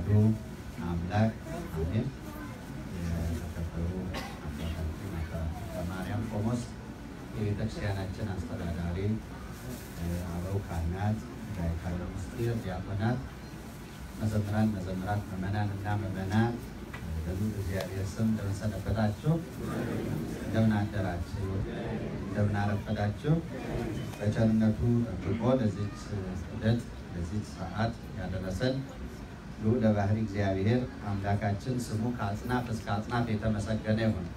አንዱ አምላክ አሜን። የተከበሩ አባታችን አባ ማርያም ቆሞስ የቤተክርስቲያናችን አስተዳዳሪ፣ አበው ካህናት፣ ዳይካለ ምስጢር ዲያቆናት፣ መዘምራን፣ መዘምራት፣ ምዕመናን እና ምዕመናን በሉ እግዚአብሔር ስም እንደምን ሰነበታችሁ? እንደምን አደራችሁ? እንደምን አረፈዳችሁ? በቸርነቱ ጠብቆ ለዚች ዕለት ለዚች ሰዓት ያደረሰን ልዑለ ባሕርይ እግዚአብሔር አምላካችን ስሙ ከአጽናፍ እስከ አጽናፍ የተመሰገነ ይሁን።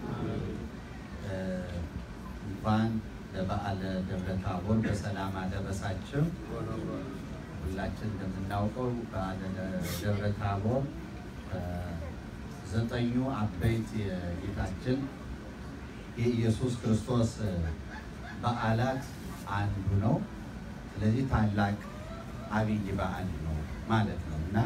እንኳን ለበዓለ ደብረ ታቦር በሰላም አደረሳችሁ። ሁላችን እንደምናውቀው በዓለ ደብረ ታቦር ዘጠኙ አበይት የጌታችን የኢየሱስ ክርስቶስ በዓላት አንዱ ነው። ስለዚህ ታላቅ አብይ በዓል ነው ማለት ነው እና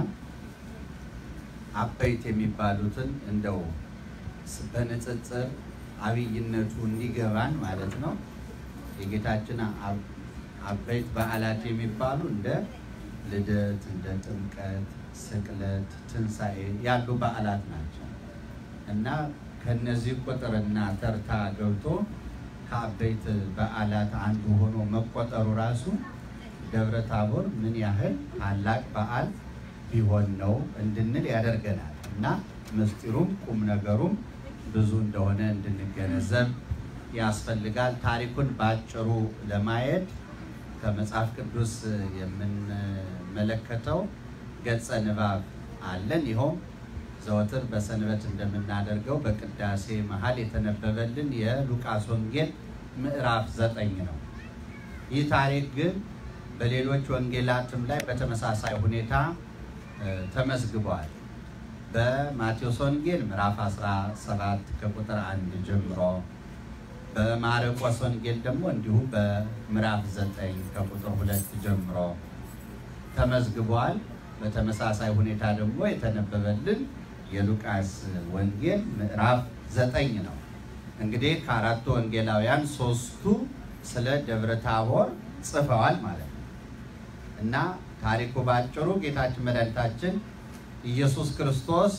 አበይት የሚባሉትን እንደው በንጽጽር አብይነቱ እንዲገባን ማለት ነው። የጌታችን አበይት በዓላት የሚባሉ እንደ ልደት፣ እንደ ጥምቀት፣ ስቅለት፣ ትንሣኤ ያሉ በዓላት ናቸው እና ከነዚህ ቁጥርና ተርታ ገብቶ ከአበይት በዓላት አንዱ ሆኖ መቆጠሩ ራሱ ደብረ ታቦር ምን ያህል ታላቅ በዓል ቢሆን ነው እንድንል ያደርገናል እና ምስጢሩም ቁም ነገሩም ብዙ እንደሆነ እንድንገነዘብ ያስፈልጋል። ታሪኩን በአጭሩ ለማየት ከመጽሐፍ ቅዱስ የምንመለከተው ገጸ ንባብ አለን። ይኸውም ዘወትር በሰንበት እንደምናደርገው በቅዳሴ መሀል የተነበበልን የሉቃስ ወንጌል ምዕራፍ ዘጠኝ ነው። ይህ ታሪክ ግን በሌሎች ወንጌላትም ላይ በተመሳሳይ ሁኔታ ተመዝግቧል። በማቴዎስ ወንጌል ምዕራፍ 17 ከቁጥር አንድ ጀምሮ በማርቆስ ወንጌል ደግሞ እንዲሁ በምዕራፍ 9 ከቁጥር ሁለት ጀምሮ ተመዝግቧል። በተመሳሳይ ሁኔታ ደግሞ የተነበበልን የሉቃስ ወንጌል ምዕራፍ ዘጠኝ ነው። እንግዲህ ከአራቱ ወንጌላውያን ሶስቱ ስለ ደብረ ታቦር ጽፈዋል ማለት ነው እና ታሪኩ ባጭሩ ጌታችን መድኃኒታችን ኢየሱስ ክርስቶስ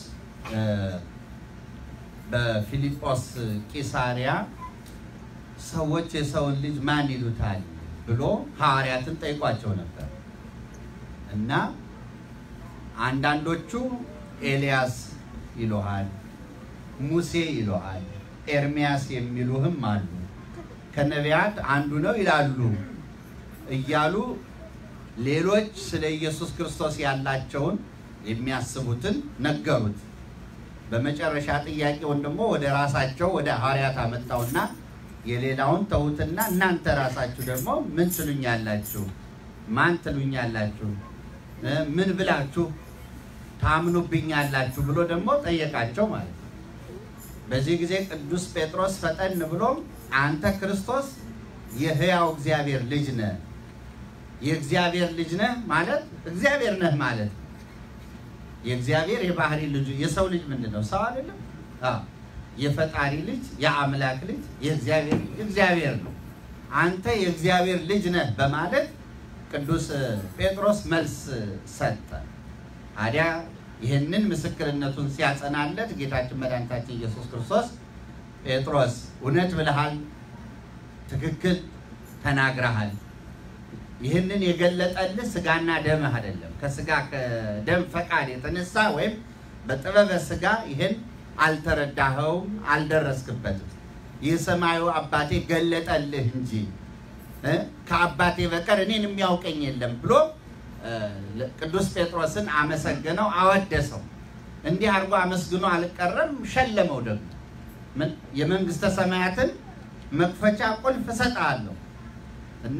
በፊልጶስ ቂሳሪያ ሰዎች የሰውን ልጅ ማን ይሉታል ብሎ ሐዋርያትን ጠይቋቸው ነበር እና አንዳንዶቹ ኤልያስ ይሉሃል፣ ሙሴ ይሉሃል፣ ኤርሚያስ የሚሉህም አሉ፣ ከነቢያት አንዱ ነው ይላሉ እያሉ ሌሎች ስለ ኢየሱስ ክርስቶስ ያላቸውን የሚያስቡትን ነገሩት። በመጨረሻ ጥያቄውን ደግሞ ወደ ራሳቸው ወደ ሐዋርያት አመጣውና የሌላውን ተዉትና እናንተ ራሳችሁ ደግሞ ምን ትሉኛላችሁ? ማን ትሉኛላችሁ? ምን ብላችሁ ታምኑብኛላችሁ? ብሎ ደግሞ ጠየቃቸው ማለት ነው። በዚህ ጊዜ ቅዱስ ጴጥሮስ ፈጠን ብሎ አንተ ክርስቶስ የሕያው እግዚአብሔር ልጅ ነህ የእግዚአብሔር ልጅ ነህ ማለት እግዚአብሔር ነህ ማለት ነው። የእግዚአብሔር የባህሪ ልጁ የሰው ልጅ ምንድን ነው? ሰው አይደለም። የፈጣሪ ልጅ የአምላክ ልጅ የእግዚአብሔር እግዚአብሔር ነው። አንተ የእግዚአብሔር ልጅ ነህ በማለት ቅዱስ ጴጥሮስ መልስ ሰጠ። ታዲያ ይህንን ምስክርነቱን ሲያጸናለት ጌታችን መድኃኒታችን ኢየሱስ ክርስቶስ ጴጥሮስ እውነት ብለሃል፣ ትክክል ተናግረሃል ይህንን የገለጠልህ ስጋና ደምህ አይደለም። ከስጋ ከደም ፈቃድ የተነሳ ወይም በጥበበ ስጋ ይህን አልተረዳኸውም፣ አልደረስክበትም። ይህ ሰማዩ አባቴ ገለጠልህ እንጂ ከአባቴ በቀር እኔን የሚያውቀኝ የለም ብሎ ቅዱስ ጴጥሮስን አመሰገነው፣ አወደሰው። እንዲህ አድርጎ አመስግኖ አልቀረም፣ ሸለመው። ደግሞ የመንግስተ ሰማያትን መክፈቻ ቁልፍ እሰጥሃለሁ እና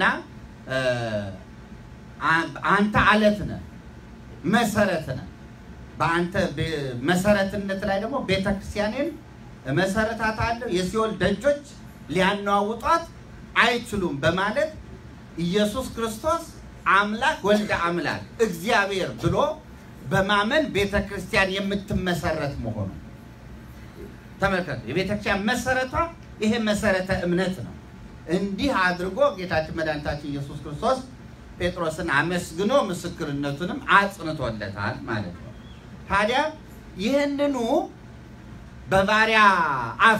አንተ አለት ነህ፣ መሰረት ነህ። በአንተ መሰረትነት ላይ ደግሞ ቤተክርስቲያኔን መሰረታታለሁ፣ የሲኦል ደጆች ሊያነዋውጧት አይችሉም በማለት ኢየሱስ ክርስቶስ አምላክ ወልደ አምላክ እግዚአብሔር ብሎ በማመን ቤተክርስቲያን የምትመሰረት መሆኑ ተመልከቱ። የቤተክርስቲያን መሰረቷ ይሄ መሰረተ እምነት ነው። እንዲህ አድርጎ ጌታችን መድኃኒታችን ኢየሱስ ክርስቶስ ጴጥሮስን አመስግኖ ምስክርነቱንም አጽንቶለታል ማለት ነው። ታዲያ ይህንኑ በባሪያ አፍ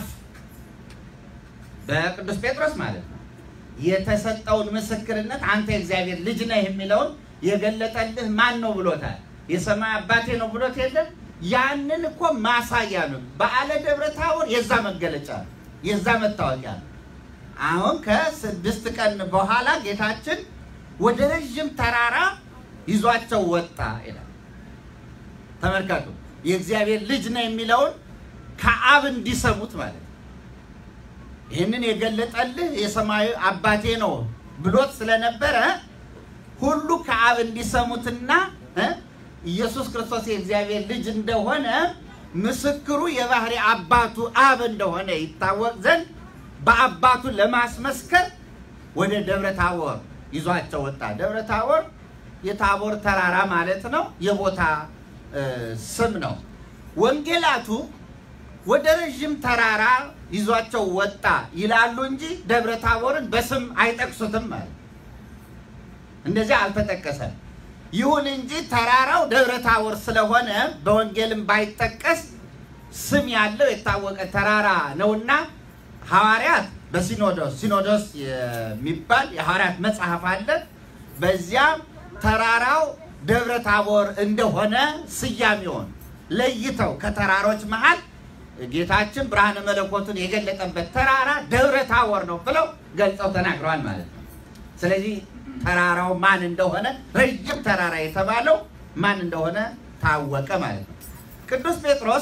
በቅዱስ ጴጥሮስ ማለት ነው የተሰጠውን ምስክርነት አንተ የእግዚአብሔር ልጅ ነህ የሚለውን የገለጠልህ ማን ነው ብሎታል? የሰማይ አባቴ ነው ብሎት የለም? ያንን እኮ ማሳያ ነው። በዓለ ደብረ ታቦር የዛ መገለጫ ነው፣ የዛ መታወቂያ ነው። አሁን ከስድስት ቀን በኋላ ጌታችን ወደ ረዥም ተራራ ይዟቸው ወጣ ይላል። ተመልከቱ፣ የእግዚአብሔር ልጅ ነው የሚለውን ከአብ እንዲሰሙት ማለት ነው። ይህንን የገለጠልህ የሰማዩ አባቴ ነው ብሎት ስለነበረ ሁሉ ከአብ እንዲሰሙትና እ ኢየሱስ ክርስቶስ የእግዚአብሔር ልጅ እንደሆነ ምስክሩ የባህሪ አባቱ አብ እንደሆነ ይታወቅ ዘንድ በአባቱ ለማስመስከር ወደ ደብረ ታቦር ይዟቸው ወጣ። ደብረ ታቦር የታቦር ተራራ ማለት ነው። የቦታ ስም ነው። ወንጌላቱ ወደ ረዥም ተራራ ይዟቸው ወጣ ይላሉ እንጂ ደብረ ታቦርን በስም አይጠቅሱትም ማለት እንደዚህ አልተጠቀሰም። ይሁን እንጂ ተራራው ደብረ ታቦር ስለሆነ በወንጌልም ባይጠቀስ ስም ያለው የታወቀ ተራራ ነውና ሐዋርያት በሲኖዶስ ሲኖዶስ የሚባል የሐዋርያት መጽሐፍ አለ። በዚያ ተራራው ደብረ ታቦር እንደሆነ ስያሜውን ለይተው ከተራሮች መሃል ጌታችን ብርሃነ መለኮቱን የገለጠበት ተራራ ደብረ ታቦር ነው ብለው ገልጸው ተናግረዋል ማለት ነው። ስለዚህ ተራራው ማን እንደሆነ ረጅም ተራራ የተባለው ማን እንደሆነ ታወቀ ማለት ነው። ቅዱስ ጴጥሮስ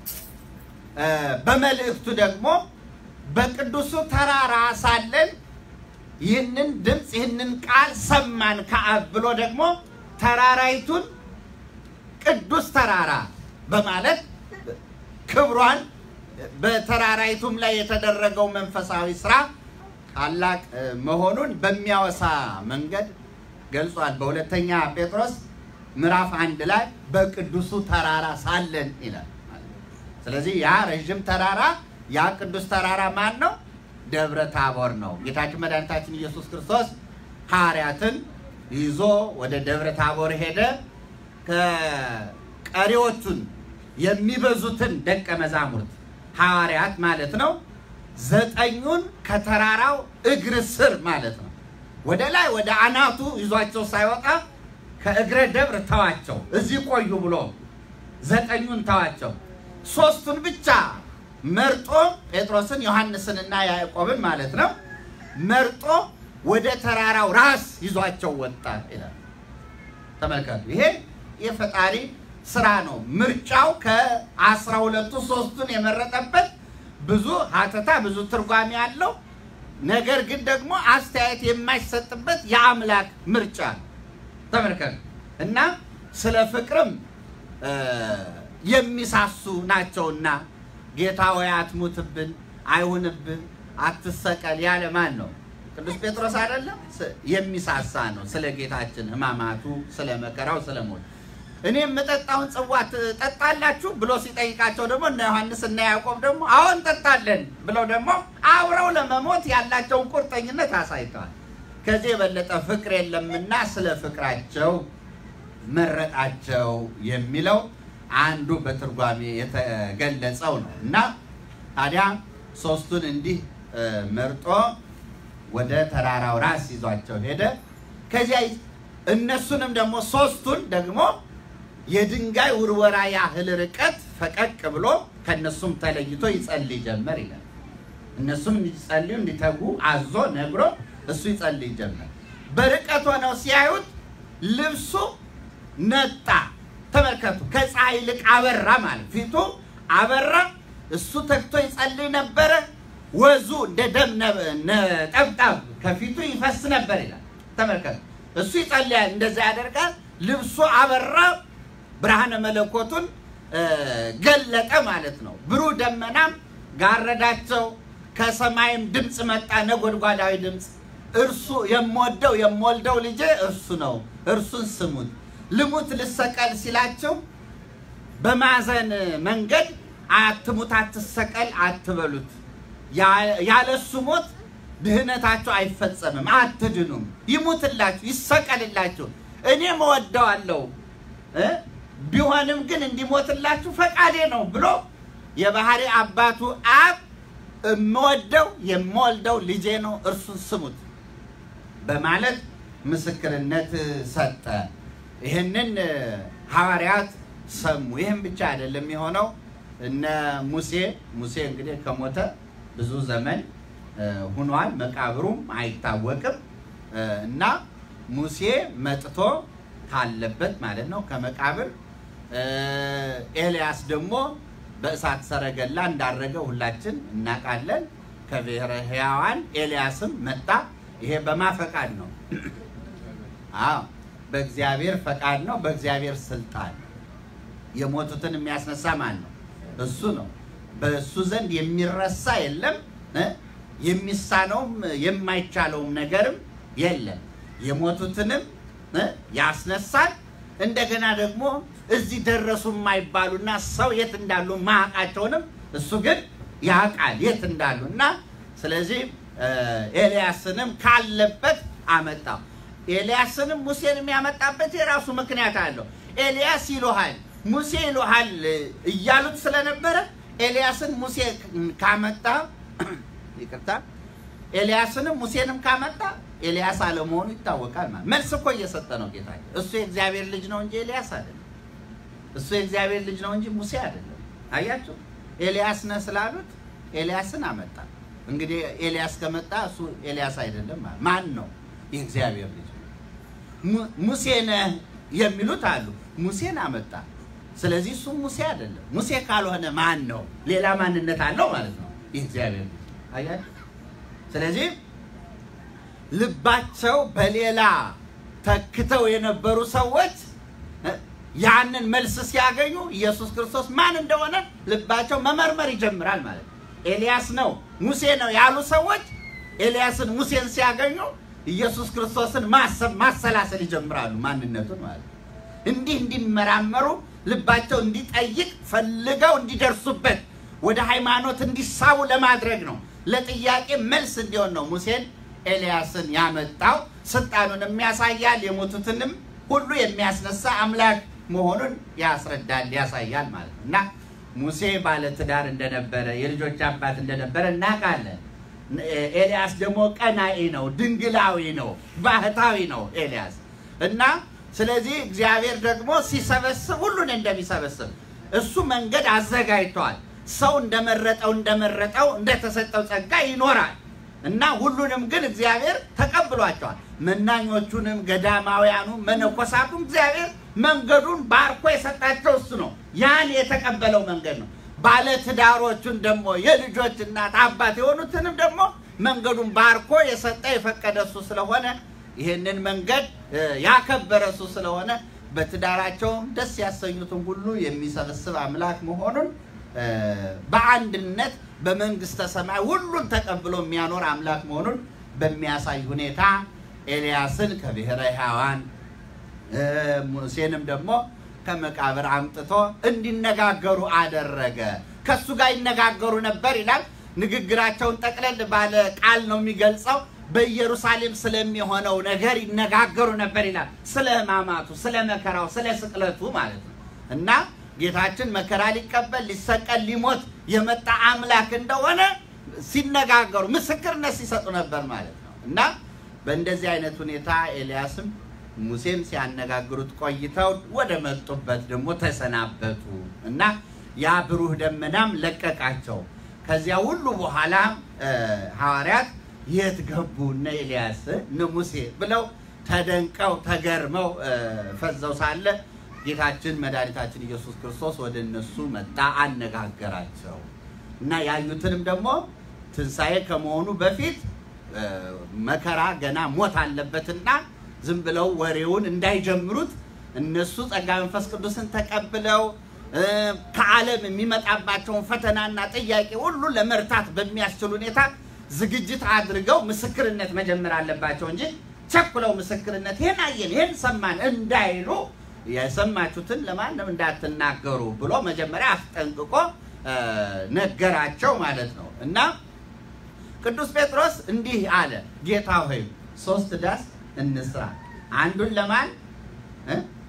በመልእክቱ ደግሞ በቅዱሱ ተራራ ሳለን ይህንን ድምፅ ይህንን ቃል ሰማን ከአብ ብሎ ደግሞ ተራራይቱን ቅዱስ ተራራ በማለት ክብሯን በተራራይቱም ላይ የተደረገው መንፈሳዊ ስራ ታላቅ መሆኑን በሚያወሳ መንገድ ገልጿል። በሁለተኛ ጴጥሮስ ምዕራፍ አንድ ላይ በቅዱሱ ተራራ ሳለን ይላል። ስለዚህ ያ ረዥም ተራራ ያ ቅዱስ ተራራ ማን ነው? ደብረ ታቦር ነው። ጌታችን መድኃኒታችን ኢየሱስ ክርስቶስ ሐዋርያትን ይዞ ወደ ደብረ ታቦር ሄደ። ከቀሪዎቹን የሚበዙትን ደቀ መዛሙርት ሐዋርያት ማለት ነው ዘጠኙን ከተራራው እግር ስር ማለት ነው ወደ ላይ ወደ አናቱ ይዟቸው ሳይወጣ ከእግረ ደብር ተዋቸው፣ እዚህ ቆዩ ብሎ ዘጠኙን ተዋቸው። ሶስቱን ብቻ መርጦ ጴጥሮስን፣ ዮሐንስንና ያዕቆብን ማለት ነው መርጦ ወደ ተራራው ራስ ይዟቸው ወጣ ይላል። ተመልከቱ፣ ይሄ የፈጣሪ ስራ ነው። ምርጫው ከአስራ ሁለቱ ሶስቱን የመረጠበት ብዙ ሀተታ ብዙ ትርጓሜ ያለው ነገር ግን ደግሞ አስተያየት የማይሰጥበት የአምላክ ምርጫ ነው። ተመልከቱ እና ስለ ፍቅርም የሚሳሱ ናቸውና ጌታ ወይ አትሙትብን፣ አይሁንብን፣ አትሰቀል ያለ ማን ነው? ቅዱስ ጴጥሮስ አይደለም? የሚሳሳ ነው ስለ ጌታችን ሕማማቱ፣ ስለ መከራው፣ ስለ ሞት እኔ የምጠጣውን ጽዋ ትጠጣላችሁ ብሎ ሲጠይቃቸው ደግሞ እነ ዮሐንስ እና ያዕቆብ ደግሞ አዎ እንጠጣለን ብለው ደግሞ አብረው ለመሞት ያላቸውን ቁርጠኝነት አሳይተዋል። ከዚህ የበለጠ ፍቅር የለምና ስለ ፍቅራቸው መረጣቸው የሚለው አንዱ በትርጓሜ የተገለጸው ነው እና ታዲያ ሶስቱን እንዲህ መርጦ ወደ ተራራው ራስ ይዟቸው ሄደ። ከዚያ እነሱንም ደግሞ ሶስቱን ደግሞ የድንጋይ ውርወራ ያህል ርቀት ፈቀቅ ብሎ ከእነሱም ተለይቶ ይጸልይ ጀመር ይላል። እነሱም እንዲጸልዩ እንዲተጉ አዞ ነግሮ እሱ ይጸልይ ጀመር። በርቀት ሆነው ሲያዩት ልብሱ ነጣ። ተመልከቱ፣ ከፀሐይ ይልቅ አበራ ማለት ፊቱ አበራ። እሱ ተግቶ ይጸልይ ነበረ። ወዙ እንደ ደም ነጠብጣብ ከፊቱ ይፈስ ነበር ይላል። ተመልከቱ፣ እሱ ይጸልያል፣ እንደዛ ያደርጋል። ልብሱ አበራ፣ ብርሃነ መለኮቱን ገለጠ ማለት ነው። ብሩህ ደመናም ጋረዳቸው። ከሰማይም ድምፅ መጣ፣ ነጎድጓዳዊ ድምፅ እርሱ የምወደው የምወልደው ልጄ እርሱ ነው፣ እርሱን ስሙት። ልሙት ልሰቀል ሲላቸው በማዘን መንገድ አትሙት፣ አትሰቀል አትበሉት። ያለ እሱ ሞት ድህነታችሁ አይፈጸምም፣ አትድኑም። ይሙትላችሁ፣ ይሰቀልላችሁ፣ እኔም እወደዋለሁ፣ ቢሆንም ግን እንዲሞትላችሁ ፈቃዴ ነው ብሎ የባህሪ አባቱ አብ የምወደው የምወልደው ልጄ ነው እርሱን ስሙት በማለት ምስክርነት ሰጠ። ይህንን ሐዋርያት ሰሙ። ይህም ብቻ አይደለም የሆነው እነ ሙሴ ሙሴ እንግዲህ ከሞተ ብዙ ዘመን ሁኗል፣ መቃብሩም አይታወቅም እና ሙሴ መጥቶ ካለበት ማለት ነው ከመቃብር ኤልያስ ደግሞ በእሳት ሰረገላ እንዳረገ ሁላችን እናውቃለን። ከብሔረ ሕያዋን ኤልያስም መጣ። ይሄ በማ ፈቃድ ነው? አዎ በእግዚአብሔር ፈቃድ ነው፣ በእግዚአብሔር ስልጣን። የሞቱትን የሚያስነሳ ማን ነው? እሱ ነው። በእሱ ዘንድ የሚረሳ የለም፣ የሚሳነውም የማይቻለውም ነገርም የለም። የሞቱትንም ያስነሳል። እንደገና ደግሞ እዚህ ደረሱ የማይባሉና ሰው የት እንዳሉ ማያውቃቸውንም እሱ ግን ያውቃል የት እንዳሉ እና ስለዚህ ኤልያስንም ካለበት አመጣው። ኤልያስንም ሙሴንም ያመጣበት የራሱ ምክንያት አለው። ኤልያስ ይሉሃል፣ ሙሴ ይሉሃል እያሉት ስለነበረ ኤልያስን ሙሴ ካመጣ ይቅርታ፣ ኤልያስንም ሙሴንም ካመጣ ኤልያስ አለመሆኑ ይታወቃል። ማለት መልስ እኮ እየሰጠ ነው ጌታ። እሱ የእግዚአብሔር ልጅ ነው እንጂ ኤልያስ አይደለም። እሱ የእግዚአብሔር ልጅ ነው እንጂ ሙሴ አይደለም። አያችሁ፣ ኤልያስ ነህ ስላሉት ኤልያስን አመጣ። እንግዲህ ኤልያስ ከመጣ እሱ ኤልያስ አይደለም። ማን ነው? የእግዚአብሔር ልጅ ሙሴ ነህ የሚሉት አሉ። ሙሴን አመጣ። ስለዚህ እሱ ሙሴ አይደለም። ሙሴ ካልሆነ ማን ነው? ሌላ ማንነት አለው ማለት ነው። የእግዚአብሔር ልጅ አያችሁ። ስለዚህ ልባቸው በሌላ ተክተው የነበሩ ሰዎች ያንን መልስ ሲያገኙ ኢየሱስ ክርስቶስ ማን እንደሆነ ልባቸው መመርመር ይጀምራል ማለት ነው። ኤልያስ ነው ሙሴ ነው ያሉ ሰዎች ኤልያስን ሙሴን ሲያገኙ ኢየሱስ ክርስቶስን ማሰብ ማሰላሰል ይጀምራሉ፣ ማንነቱን ማለት ነው። እንዲህ እንዲመራመሩ ልባቸው እንዲጠይቅ ፈልገው እንዲደርሱበት ወደ ሃይማኖት እንዲሳቡ ለማድረግ ነው። ለጥያቄ መልስ እንዲሆን ነው ሙሴን ኤልያስን ያመጣው። ስልጣኑንም ያሳያል፣ የሞቱትንም ሁሉ የሚያስነሳ አምላክ መሆኑን ያስረዳል፣ ያሳያል ማለት ነው እና ሙሴ ባለትዳር እንደነበረ የልጆች አባት እንደነበረ እናውቃለን። ኤልያስ ደግሞ ቀናኢ ነው፣ ድንግላዊ ነው፣ ባህታዊ ነው ኤልያስ እና ስለዚህ እግዚአብሔር ደግሞ ሲሰበስብ ሁሉን እንደሚሰበስብ እሱ መንገድ አዘጋጅቷል። ሰው እንደመረጠው እንደመረጠው እንደተሰጠው ጸጋ ይኖራል እና ሁሉንም ግን እግዚአብሔር ተቀብሏቸዋል። መናኞቹንም ገዳማውያኑ መነኮሳቱም እግዚአብሔር መንገዱን ባርኮ የሰጣቸው እሱ ነው። ያን የተቀበለው መንገድ ነው። ባለትዳሮቹን ደግሞ የልጆች እናት አባት የሆኑትንም ደግሞ መንገዱን ባርኮ የሰጠ የፈቀደ እሱ ስለሆነ ይህንን መንገድ ያከበረ እሱ ስለሆነ በትዳራቸውም ደስ ያሰኙትን ሁሉ የሚሰበስብ አምላክ መሆኑን በአንድነት በመንግስተ ሰማይ ሁሉን ተቀብሎ የሚያኖር አምላክ መሆኑን በሚያሳይ ሁኔታ ኤልያስን ከብሔረ ሕያዋን ሙሴንም ደግሞ ከመቃብር አምጥቶ እንዲነጋገሩ አደረገ። ከሱ ጋር ይነጋገሩ ነበር ይላል። ንግግራቸውን ጠቅለል ባለ ቃል ነው የሚገልጸው። በኢየሩሳሌም ስለሚሆነው ነገር ይነጋገሩ ነበር ይላል። ስለ ሕማማቱ፣ ስለ መከራው፣ ስለ ስቅለቱ ማለት ነው እና ጌታችን መከራ ሊቀበል ሊሰቀል ሊሞት የመጣ አምላክ እንደሆነ ሲነጋገሩ ምስክርነት ሲሰጡ ነበር ማለት ነው እና በእንደዚህ አይነት ሁኔታ ኤልያስም ሙሴም ሲያነጋግሩት ቆይተው ወደ መጡበት ደግሞ ተሰናበቱ እና ያ ብሩህ ደመናም ለቀቃቸው። ከዚያ ሁሉ በኋላ ሐዋርያት የት ገቡ እነ ኤልያስ እነ ሙሴ ብለው ተደንቀው ተገርመው ፈዘው ሳለ ጌታችን መድኃኒታችን ኢየሱስ ክርስቶስ ወደ እነሱ መጣ፣ አነጋገራቸው እና ያዩትንም ደግሞ ትንሣኤ ከመሆኑ በፊት መከራ ገና ሞት አለበትና ዝም ብለው ወሬውን እንዳይጀምሩት እነሱ ጸጋ መንፈስ ቅዱስን ተቀብለው ከዓለም የሚመጣባቸውን ፈተናና ጥያቄ ሁሉ ለመርታት በሚያስችል ሁኔታ ዝግጅት አድርገው ምስክርነት መጀመር አለባቸው እንጂ ቸኩለው ምስክርነት ይህን አየን ይህን ሰማን እንዳይሉ የሰማችሁትን ለማንም እንዳትናገሩ ብሎ መጀመሪያ አስጠንቅቆ ነገራቸው ማለት ነው እና ቅዱስ ጴጥሮስ እንዲህ አለ፣ ጌታ ሆይ ሶስት ዳስ እንስራ፣ አንዱን ለማን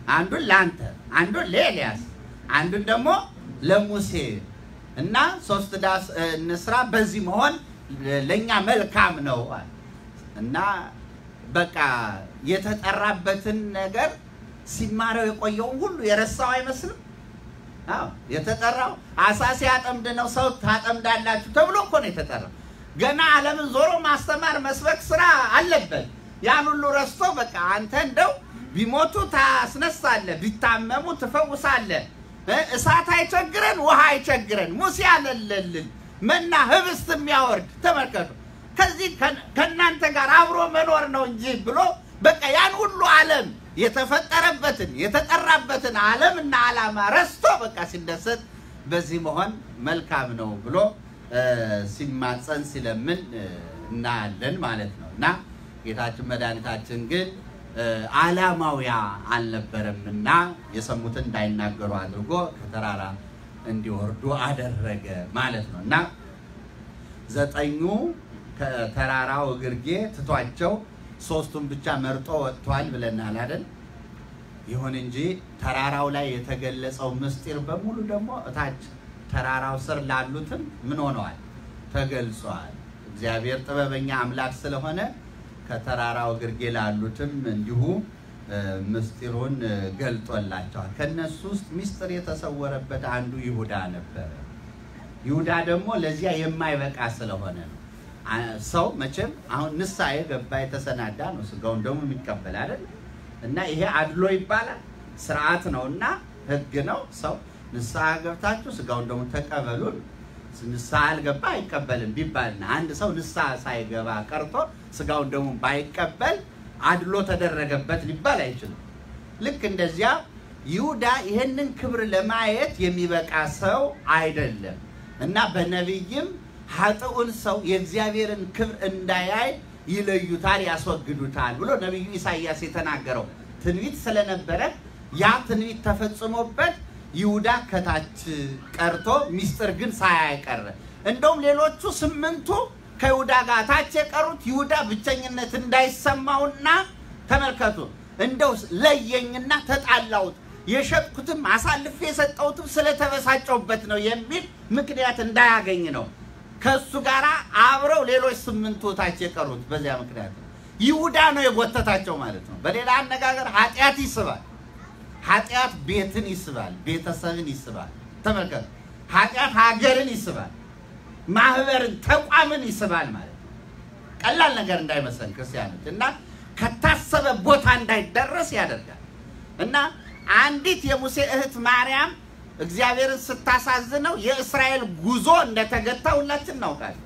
አንዱን ለአንተ፣ አንዱን ለኤልያስ፣ አንዱን ደግሞ ለሙሴ እና ሶስት ዳስ እንስራ። በዚህ መሆን ለእኛ መልካም ነው አለ እና በቃ የተጠራበትን ነገር ሲማረው የቆየውን ሁሉ የረሳው አይመስልም። አዎ የተጠራው አሳ ሲያጠምድ ነው ሰው ታጠምዳላችሁ ተብሎ እኮ ነው የተጠራው። ገና ዓለምን ዞሮ ማስተማር መስበክ ስራ አለበት። ያን ሁሉ ረስቶ በቃ አንተ እንደው ቢሞቱ ታስነሳለህ፣ ቢታመሙ ትፈውሳለህ። እሳት አይቸግረን፣ ውሃ አይቸግረን፣ ሙሴ አለለልን መና ህብስት የሚያወርድ ተመልከቱ። ከዚህ ከእናንተ ጋር አብሮ መኖር ነው እንጂ ብሎ በቃ ያን ሁሉ ዓለም የተፈጠረበትን የተጠራበትን ዓለም እና ዓላማ ረስቶ በቃ ሲደሰት በዚህ መሆን መልካም ነው ብሎ ሲማፀን ሲለምን እናያለን ማለት ነው። እና ጌታችን መድኃኒታችን ግን ዓላማዊያ አልነበረም እና የሰሙትን እንዳይናገሩ አድርጎ ከተራራ እንዲወርዱ አደረገ ማለት ነው እና ዘጠኙ ከተራራው እግርጌ ትቷቸው ሶስቱን ብቻ መርጦ ወጥቷል ብለናል አይደል? ይሁን እንጂ ተራራው ላይ የተገለጸው ምስጢር በሙሉ ደግሞ እታች ተራራው ስር ላሉትም ምን ሆነዋል? ተገልጿል። እግዚአብሔር ጥበበኛ አምላክ ስለሆነ ከተራራው ግርጌ ላሉትም እንዲሁ ምስጢሩን ገልጦላቸዋል። ከነሱ ውስጥ ምስጢር የተሰወረበት አንዱ ይሁዳ ነበረ። ይሁዳ ደግሞ ለዚያ የማይበቃ ስለሆነ ነው። ሰው መቼም አሁን ንስሐ የገባ የተሰናዳ ነው ስጋውን ደግሞ የሚቀበል አይደል? እና ይሄ አድሎ ይባላል። ስርዓት ነው እና ህግ ነው። ሰው ንስሐ ገብታችሁ ስጋውን ደግሞ ተቀበሉን ንስሐ አልገባ አይቀበልም ቢባልና አንድ ሰው ንስሐ ሳይገባ ቀርቶ ስጋውን ደግሞ ባይቀበል አድሎ ተደረገበት ሊባል አይችልም። ልክ እንደዚያ ይሁዳ ይህንን ክብር ለማየት የሚበቃ ሰው አይደለም እና በነቢይም ኃጥኡን ሰው የእግዚአብሔርን ክብር እንዳያይ ይለዩታል፣ ያስወግዱታል ብሎ ነቢዩ ኢሳይያስ የተናገረው ትንቢት ስለነበረ ያ ትንቢት ተፈጽሞበት ይሁዳ ከታች ቀርቶ ሚስጥር ግን ሳያይ ቀረ። እንደውም ሌሎቹ ስምንቱ ከይሁዳ ጋር ታች የቀሩት ይሁዳ ብቸኝነት እንዳይሰማውና ተመልከቱ፣ እንደው ለየኝና ተጣላሁት የሸጥኩትም አሳልፌ የሰጠሁትም ስለተበሳጨውበት ነው የሚል ምክንያት እንዳያገኝ ነው ከእሱ ጋር አብረው ሌሎች ስምንቱ ታች የቀሩት በዚያ ምክንያት ነው። ይሁዳ ነው የጎተታቸው ማለት ነው። በሌላ አነጋገር ኃጢአት ይስባል። ኃጢአት ቤትን ይስባል፣ ቤተሰብን ይስባል። ተመልከቱ፣ ኃጢአት ሀገርን ይስባል፣ ማህበርን፣ ተቋምን ይስባል ማለት ነው። ቀላል ነገር እንዳይመስለን ክርስቲያኖች እና ከታሰበ ቦታ እንዳይደረስ ያደርጋል እና አንዲት የሙሴ እህት ማርያም እግዚአብሔርን ስታሳዝነው የእስራኤል ጉዞ እንደተገታ ሁላችን እናውቃለን።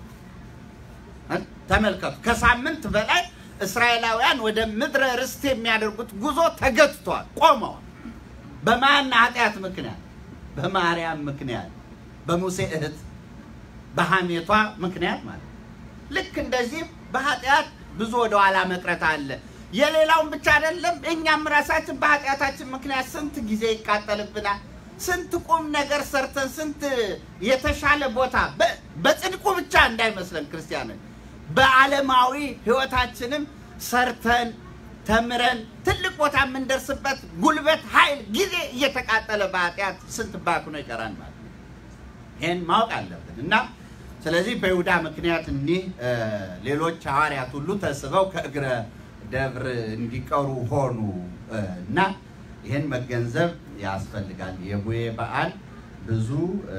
ተመልከቱ፣ ከሳምንት በላይ እስራኤላውያን ወደ ምድረ ርስት የሚያደርጉት ጉዞ ተገትቷል፣ ቆመዋል። በማን ኃጢአት ምክንያት? በማርያም ምክንያት፣ በሙሴ እህት በሐሜቷ ምክንያት ማለት ነው። ልክ እንደዚህ በኃጢአት ብዙ ወደኋላ መቅረት አለ። የሌላውን ብቻ አይደለም፣ እኛም ራሳችን በኃጢአታችን ምክንያት ስንት ጊዜ ይቃጠልብናል። ስንት ቁም ነገር ሰርተን ስንት የተሻለ ቦታ በጽድቁ ብቻ እንዳይመስለን ክርስቲያኖች፣ በዓለማዊ ሕይወታችንም ሰርተን ተምረን ትልቅ ቦታ የምንደርስበት ጉልበት፣ ኃይል፣ ጊዜ እየተቃጠለ በኃጢአት ስንት ባክኖ ይቀራል ማለት ነው። ይህን ማወቅ አለብን እና ስለዚህ በይሁዳ ምክንያት እኒህ ሌሎች ሐዋርያት ሁሉ ተስበው ከእግረ ደብር እንዲቀሩ ሆኑ እና ይህን መገንዘብ ያስፈልጋል። የቡሄ በዓል ብዙ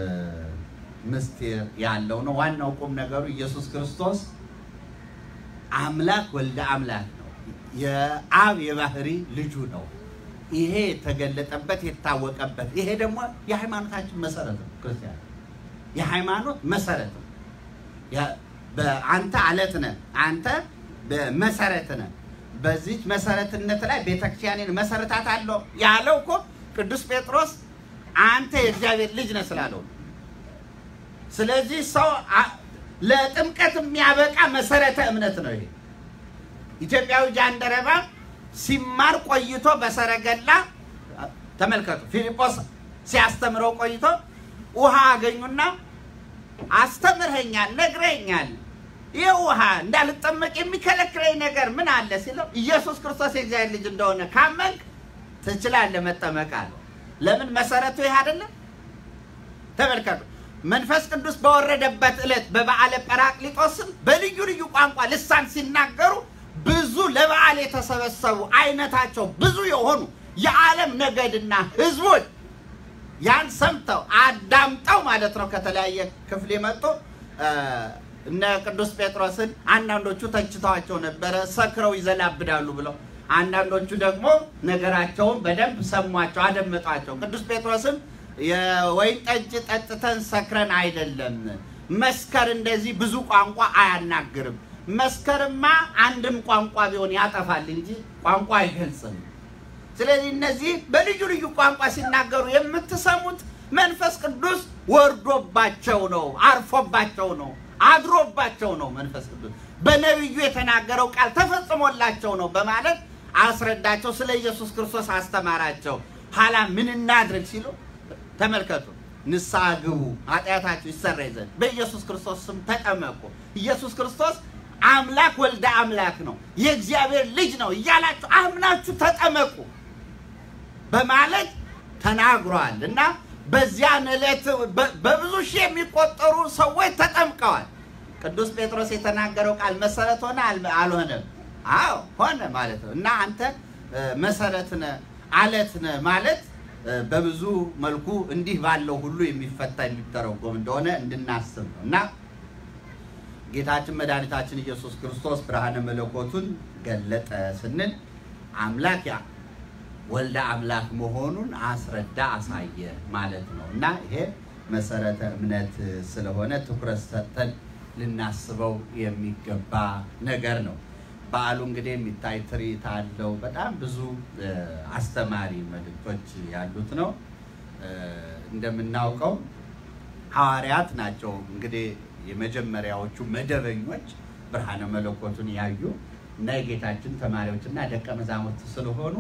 ምስጢር ያለው ነው። ዋናው ቁም ነገሩ ኢየሱስ ክርስቶስ አምላክ ወልደ አምላክ ነው። የአብ የባህሪ ልጁ ነው። ይሄ የተገለጠበት የታወቀበት፣ ይሄ ደግሞ የሃይማኖታችን መሰረት ነው። ክርስቲያን የሃይማኖት መሰረት ነው። አንተ አለት ነህ፣ አንተ መሰረት ነህ። በዚች መሰረትነት ላይ ቤተክርስቲያንን መሰረታት አለው ያለው እኮ ቅዱስ ጴጥሮስ አንተ የእግዚአብሔር ልጅ ነህ ስላለው። ስለዚህ ሰው ለጥምቀት የሚያበቃ መሰረተ እምነት ነው ይሄ። ኢትዮጵያዊ ጃንደረባ ሲማር ቆይቶ በሰረገላ ተመልከቱ፣ ፊልጶስ ሲያስተምረው ቆይቶ ውሃ አገኙና አስተምርኸኛል፣ ነግረኛል ይህ ውሃ እንዳልጠመቅ የሚከለክለኝ ነገር ምን አለ ሲለው ኢየሱስ ክርስቶስ የእግዚአብሔር ልጅ እንደሆነ ካመንክ ትችላለህ መጠመቅ አለ። ለምን መሰረቱ ይህ አይደለም? ተመልከቱ። መንፈስ ቅዱስ በወረደበት ዕለት በበዓለ ጰራቅሊጦስም በልዩ ልዩ ቋንቋ ልሳን ሲናገሩ ብዙ ለበዓል የተሰበሰቡ አይነታቸው ብዙ የሆኑ የዓለም ነገድና ሕዝቦች ያን ሰምተው አዳምጠው ማለት ነው ከተለያየ ክፍል የመጡ እነ ቅዱስ ጴጥሮስን አንዳንዶቹ ተችተዋቸው ነበረ፣ ሰክረው ይዘላብዳሉ ብለው አንዳንዶቹ ደግሞ ነገራቸውን በደንብ ሰሟቸው፣ አደመጧቸው። ቅዱስ ጴጥሮስም የወይን ጠጅ ጠጥተን ሰክረን አይደለም፣ መስከር እንደዚህ ብዙ ቋንቋ አያናግርም። መስከርማ አንድም ቋንቋ ቢሆን ያጠፋል እንጂ ቋንቋ አይገልጽም። ስለዚህ እነዚህ በልዩ ልዩ ቋንቋ ሲናገሩ የምትሰሙት መንፈስ ቅዱስ ወርዶባቸው ነው፣ አርፎባቸው ነው፣ አድሮባቸው ነው። መንፈስ ቅዱስ በነቢዩ የተናገረው ቃል ተፈጽሞላቸው ነው በማለት አስረዳቸው። ስለ ኢየሱስ ክርስቶስ አስተማራቸው። ኋላ ምን እናድርግ ሲሉ ተመልከቱ። ንስሐ ግቡ፣ ኃጢአታችሁ ይሰረይ ዘንድ በኢየሱስ ክርስቶስ ስም ተጠመቁ። ኢየሱስ ክርስቶስ አምላክ ወልደ አምላክ ነው፣ የእግዚአብሔር ልጅ ነው እያላችሁ አምናችሁ ተጠመቁ በማለት ተናግሯል እና በዚያን ዕለት በብዙ ሺህ የሚቆጠሩ ሰዎች ተጠምቀዋል። ቅዱስ ጴጥሮስ የተናገረው ቃል መሰረት ሆነ አልሆነም? አዎ ሆነ ማለት ነው። እና አንተ መሰረት ነህ አለት ነህ ማለት በብዙ መልኩ እንዲህ ባለው ሁሉ የሚፈታ የሚተረጎም እንደሆነ እንድናስብ ነው እና ጌታችን መድኃኒታችን ኢየሱስ ክርስቶስ ብርሃነ መለኮቱን ገለጠ ስንል አምላክ ያ ወልደ አምላክ መሆኑን አስረዳ አሳየ ማለት ነው እና ይሄ መሰረተ እምነት ስለሆነ ትኩረት ሰጥተን ልናስበው የሚገባ ነገር ነው። በዓሉ እንግዲህ የሚታይ ትርኢት አለው። በጣም ብዙ አስተማሪ መልእክቶች ያሉት ነው። እንደምናውቀው ሐዋርያት ናቸው እንግዲህ የመጀመሪያዎቹ መደበኞች ብርሃነ መለኮቱን ያዩ እና የጌታችን ተማሪዎችና ደቀ መዛሙርት ስለሆኑ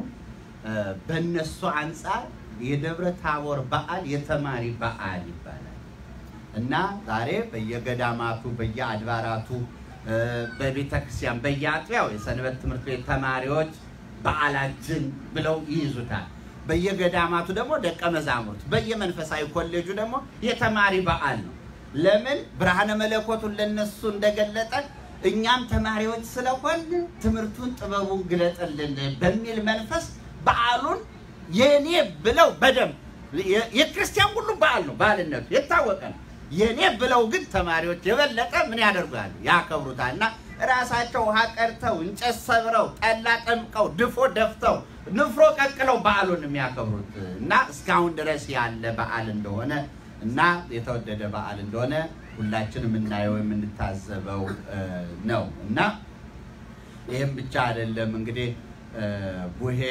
በእነሱ አንጻር የደብረ ታቦር በዓል የተማሪ በዓል ይባላል እና ዛሬ በየገዳማቱ በየአድባራቱ በቤተ ክርስቲያን በየአጥቢያው የሰንበት ትምህርት ቤት ተማሪዎች በዓላችን ብለው ይይዙታል። በየገዳማቱ ደግሞ ደቀ መዛሙርት፣ በየመንፈሳዊ ኮሌጁ ደግሞ የተማሪ በዓል ነው። ለምን ብርሃነ መለኮቱን ለነሱ እንደገለጠ እኛም ተማሪዎች ስለሆን ትምህርቱን ጥበቡን ግለጥልን በሚል መንፈስ በዓሉን የኔ ብለው በደንብ የክርስቲያን ሁሉ በዓል ነው። በዓልነቱ የታወቀ ነው። የኔ ብለው ግን ተማሪዎች የበለጠ ምን ያደርጋሉ? ያከብሩታል። እና ራሳቸው ውሃ ቀድተው እንጨት ሰብረው ጠላ ጠምቀው ድፎ ደፍተው ንፍሮ ቀቅለው በዓሉን የሚያከብሩት እና እስካሁን ድረስ ያለ በዓል እንደሆነ እና የተወደደ በዓል እንደሆነ ሁላችን የምናየው የምንታዘበው ነው እና ይህም ብቻ አይደለም እንግዲህ ቡሄ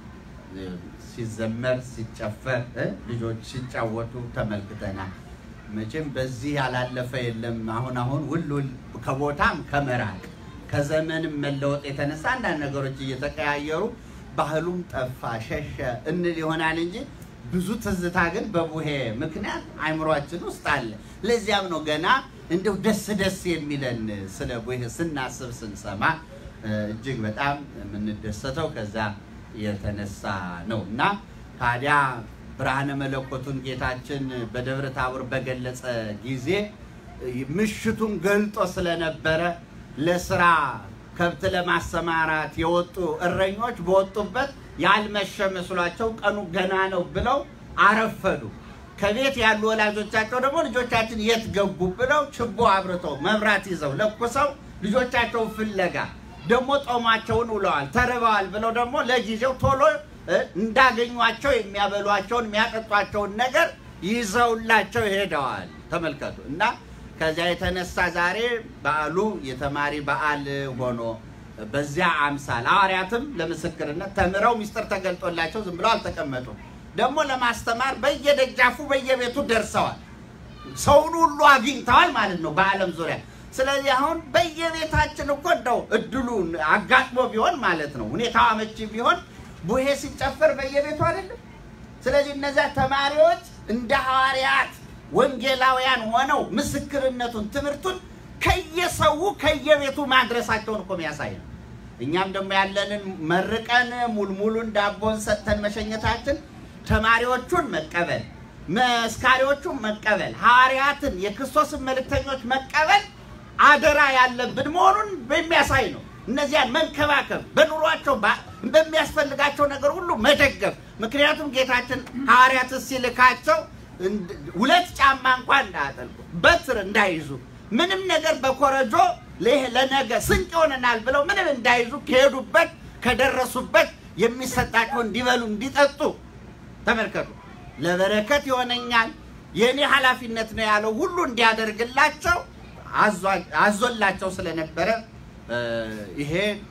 ሲዘመር ሲጨፈር ልጆች ሲጫወቱ ተመልክተናል። መቼም በዚህ ያላለፈ የለም። አሁን አሁን ውል ውል ከቦታም ከመራቅ ከዘመንም መለወጥ የተነሳ አንዳንድ ነገሮች እየተቀያየሩ ባህሉም ጠፋ ሸሸ እንል ይሆናል እንጂ ብዙ ትዝታ ግን በቡሄ ምክንያት አይምሯችን ውስጥ አለ። ለዚያም ነው ገና እንደው ደስ ደስ የሚለን ስለ ቡሄ ስናስብ ስንሰማ እጅግ በጣም የምንደሰተው ከዛ የተነሳ ነው እና ታዲያ ብርሃነ መለኮቱን ጌታችን በደብረ ታቦር በገለጸ ጊዜ ምሽቱን ገልጦ ስለነበረ ለስራ ከብት ለማሰማራት የወጡ እረኞች በወጡበት ያልመሸ መስሏቸው ቀኑ ገና ነው ብለው አረፈዱ። ከቤት ያሉ ወላጆቻቸው ደግሞ ልጆቻችን የት ገቡ ብለው ችቦ አብርተው መብራት ይዘው ለኩሰው ልጆቻቸውን ፍለጋ ደግሞ ጦማቸውን ውለዋል፣ ተርበዋል ብለው ደግሞ ለጊዜው ቶሎ እንዳገኟቸው የሚያበሏቸውን የሚያጠጧቸውን ነገር ይዘውላቸው ሄደዋል። ተመልከቱ እና ከዚያ የተነሳ ዛሬ በዓሉ የተማሪ በዓል ሆኖ በዚያ አምሳል ሐዋርያትም ለምስክርነት ተምረው ምስጢር ተገልጦላቸው ዝም ብለው አልተቀመጡም። ደግሞ ለማስተማር በየደጃፉ በየቤቱ ደርሰዋል። ሰውን ሁሉ አግኝተዋል ማለት ነው በዓለም ዙሪያ። ስለዚህ አሁን በየቤታችን እኮ እንደው እድሉ አጋጥሞ ቢሆን ማለት ነው ሁኔታው አመቺ ቢሆን ቡሄ ሲጨፈር በየቤቱ አይደለም። ስለዚህ እነዚያ ተማሪዎች እንደ ሐዋርያት ወንጌላውያን ሆነው ምስክርነቱን ትምህርቱን ከየሰው ከየቤቱ ማድረሳቸውን እኮ የሚያሳይ ነው። እኛም ደግሞ ያለንን መርቀን ሙልሙሉን ዳቦን ሰጥተን መሸኘታችን ተማሪዎቹን መቀበል፣ መስካሪዎቹን መቀበል፣ ሐዋርያትን የክርስቶስን መልእክተኞች መቀበል አደራ ያለብን መሆኑን በሚያሳይ ነው። እነዚያን መንከባከብ፣ በኑሯቸው በሚያስፈልጋቸው ነገር ሁሉ መደገፍ። ምክንያቱም ጌታችን ሐዋርያትን ሲልካቸው ሁለት ጫማ እንኳን እንዳያጠልቁ፣ በትር እንዳይዙ፣ ምንም ነገር በኮረጆ ለነገ ስንቅ ይሆነናል ብለው ምንም እንዳይዙ ከሄዱበት ከደረሱበት የሚሰጣቸው እንዲበሉ እንዲጠጡ ተመልከቱ። ለበረከት ይሆነኛል የእኔ ኃላፊነት ነው ያለው ሁሉ እንዲያደርግላቸው አዞላቸው ስለነበረ ይሄ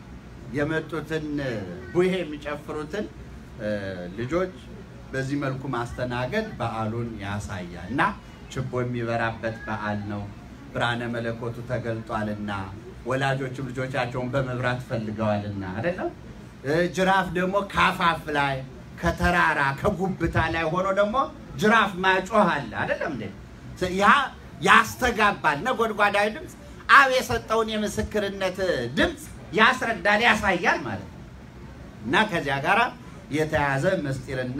የመጡትን ቡሄ የሚጨፍሩትን ልጆች በዚህ መልኩ ማስተናገድ በዓሉን ያሳያል እና ችቦ የሚበራበት በዓል ነው። ብርሃነ መለኮቱ ተገልጧልና ወላጆችም ልጆቻቸውን በመብራት ፈልገዋልና አይደለም። ጅራፍ ደግሞ ካፋፍ ላይ ከተራራ ከጉብታ ላይ ሆኖ ደግሞ ጅራፍ ማጮህ አለ አይደለም እንዴ? ያ ያስተጋባል። ነጎድጓዳዊ ድምፅ አብ የሰጠውን የምስክርነት ድምፅ ያስረዳል፣ ያሳያል ማለት ነው እና ከዚያ ጋር የተያዘ ምስጢርና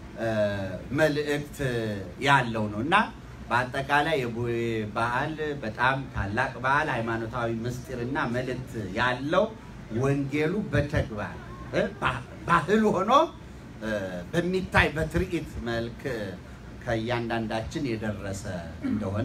መልእክት ያለው ነው እና በአጠቃላይ የቡሄ በዓል በጣም ታላቅ በዓል ሃይማኖታዊ ምስጢርና መልእክት ያለው ወንጌሉ በተግባር ባህል ሆኖ በሚታይ በትርኢት መልክ ከእያንዳንዳችን የደረሰ እንደሆነ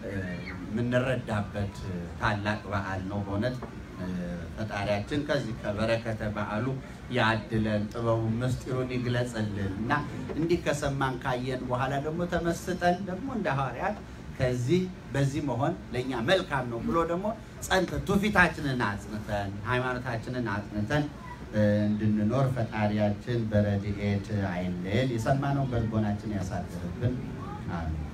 የምንረዳበት ታላቅ በዓል ነው። በእውነት ፈጣሪያችን ከዚህ ከበረከተ በዓሉ ያድለን፣ ጥበቡን ምስጢሩን ይግለጽልን እና እንዲህ ከሰማን ካየን በኋላ ደግሞ ተመስጠን ደግሞ እንደ ሐዋርያት ከዚህ በዚህ መሆን ለእኛ መልካም ነው ብሎ ደግሞ ጸንተን ትውፊታችንን አጽንተን ሃይማኖታችንን አጽንተን እንድንኖር ፈጣሪያችን በረድኤት አይለየን። የሰማነውን በልቦናችን ያሳድርብን። አሜን።